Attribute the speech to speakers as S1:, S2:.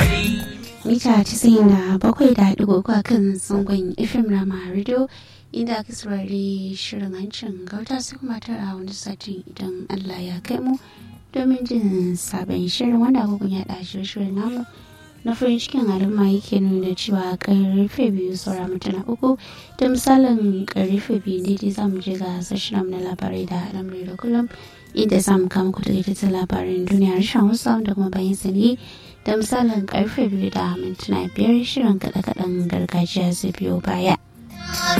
S1: mita casa'in da bakwai da digo a kan zangon fm rama radio inda aka saurari shirin hancin gauta sai kuma tara wani satin idan allah ya kai mu domin jin sabon shirin wanda agogon ya ɗashi shirin namu na farin cikin al'umma yake nuna cewa karfe biyu saura mutuna uku da misalin karfe biyu daidai za mu je ga sashen na labarai da al'amari da kullum inda za mu kama kudu da labarin duniya rashin hausa da kuma bayan sani da misalin karfe biyu da mintuna biyar shirin kaɗe-kaɗen gargajiya zai biyo baya.